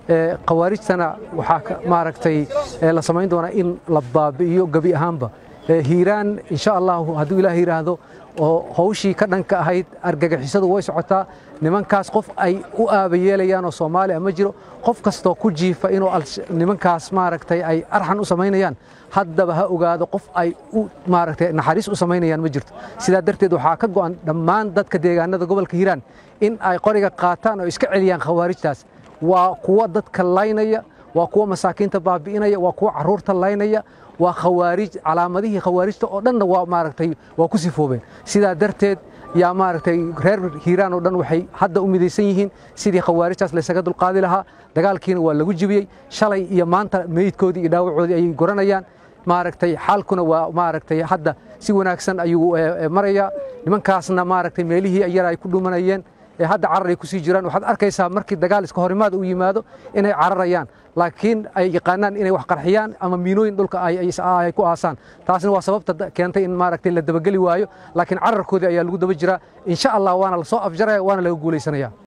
khawaarijtana waxaa maaragtay la samayn doonaa in la baabi'iyo gebi ahaanba hiiraan insha allahu hadduu ilaah yidhaahdo oo hawshii ka dhanka ahayd argagixisadu way socotaa nimankaas qof ay u aabayeelayaan oo soomaaliya ma jiro qof kastoo ku jiifa inuu nimankaas maaragtay ay arxan u samaynayaan haddaba ha ogaado qof ay u maaragtay naxariis u samaynayaan ma jirto sidaa darteed waxaa ka go'an dhammaan dadka deegaanada gobolka hiiraan in ay qoriga qaataan oo iska celiyaan khawaarijtaas waa kuwa dadka laynaya waa kuwa masaakiinta baabi'inaya waa kuwa carruurta laynaya waa khawaarij calaamadihii khawaarijta oo dhanna waa maaragtay waa ku sifoobeen sidaa darteed yaa maaragtay reer hiiraan oo dhan waxay hadda u midaysan yihiin sidii khawaarijtaas laysaga dulqaadi lahaa dagaalkiina waa lagu jibiyey shalay iyo maanta meydkoodii iyo dhaawacoodii ayay goranayaan maaragtay xaalkuna waa maaragtay hadda si wanaagsan ayuu marayaa nimankaasna maaragtay meelihii yar ay ku dhumanayeen hadda carar ay ku sii jiraan waxaad arkaysaa markii dagaal iska horimaad uu yimaado inay cararayaan laakiin ay yaqaanaan inay wax qarxiyaan ama miinooyin dhulka ay ku aasaan taasna waa sababta keentay in maaragtay la dabageli waayo laakiin cararkoodii ayaa lagu daba jiraa insha allah waana la soo afjaraya waana laga guulaysanaya